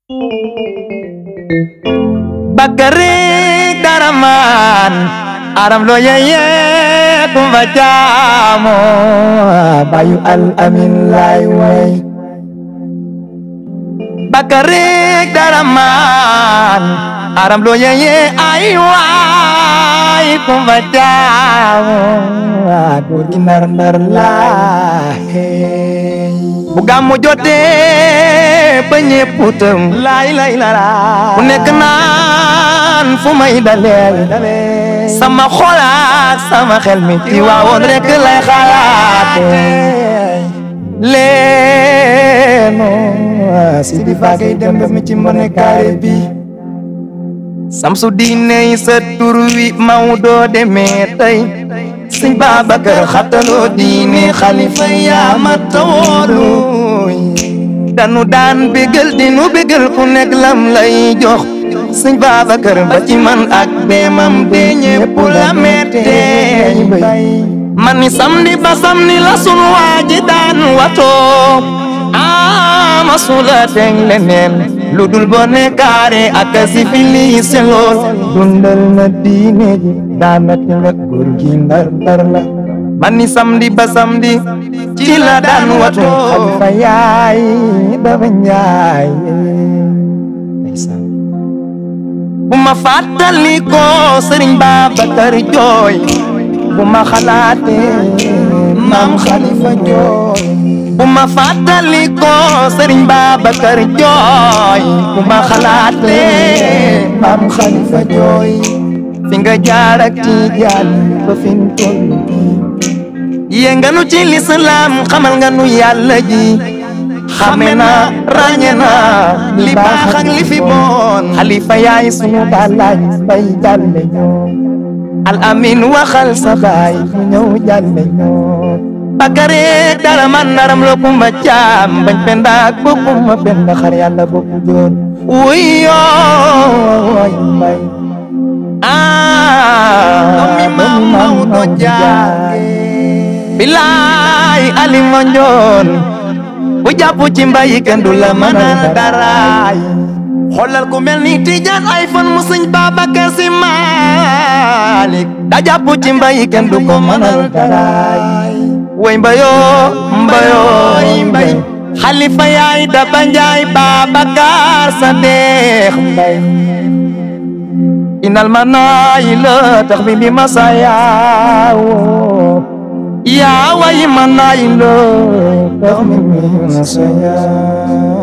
Bakari Daraman Aram lo yeye kumba jamo Bayu al amin lay way Bakari Daraman Aram lo yeye ay way kumba jamo Góor gi ndar ndar la hey bu gàmmu jotee ba ñépp tëm laay lay la la ku nekk naan fu may dalee sama xolaat sama xel mi ci waawoon rek lay xalaate leeno si di faagay dem ba mi ci mbone kaare bi samsu diine yi sa tur wi Maodo demee tey sëñ Babacar xataloo diine xalifa yaa ma tawoolu danu daan bégal di nu bégal ku nekk lam lay jox sëñ Babacar ba ci man ak deemam de ñépp la mettee man ni samedi ba samedi la sunu waaji daan watoo ama sula teg leneen lu dul bone kaare ak civilisé lool dundal na diine ji daanaka la góor gi ndar ndar la man ni samedi ba samedi ci la daan wato xalifa yaay dafa njaay bu ma fàttali ko sëriñ Babacar jooy bu ma xalaatee maam xalifa jooy bu ma fàttali ko sëriñ Babacar jooy bu ma xalaatee maam xalifa jooy fi nga jaar ak Tijaan ba fi mu toll yee nga nu ci lislaam xamal nga nu yàlla ji xame na ràññe na li baax ak li fi bon xalifa yaay sunu gàllaaj bay jàlle ñoo al amin waxal sa baay mu ñëw jàlle ñoo Bakari dara man naram lo kumba caam bañ penda ak bokkuma penda xar yàlla bokku joon wuy yooy mbay ah mi maam Maodo jaage bilaay ali monjoon bu jàpp ci mbayi kenn du la mënal daraay xoolal ku mel ni Tijaan ay fan mu sëñ Babacar Si Maalik da jàpp ci mbayi kenn du ko mënal daraay way mbayoo mbayoo mbay xalifa yaay daba njaay Babacar sa deex mbay inal manayi la tax bi bi masayaawo yaa way manayi la tax bi bi masayaawo